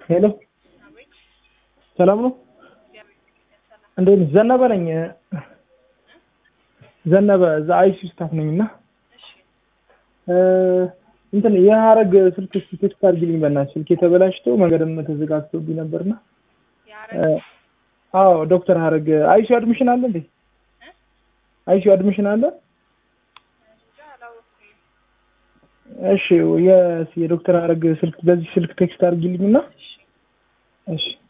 ሄሎ ሰላም ነው? እንዴት ነሽ? ዘነበ ነኝ። ዘነበ እዛ አይሲ ስታፍ ነኝ እና እንትን የሀረግ ስልክ እስኪ ቴክስት አድርጊልኝ በእናትሽ። ስልክ የተበላሽቶ መንገድም ተዘጋግቶብኝ ነበርና። አዎ ዶክተር ሀረግ አይሲ አድሚሽን አለ እንዴ? አይሲ አድሚሽን አለ? እሺ የዶክተር ሀረግ ስልክ በዚህ ስልክ ቴክስት አድርጊልኝና እሺ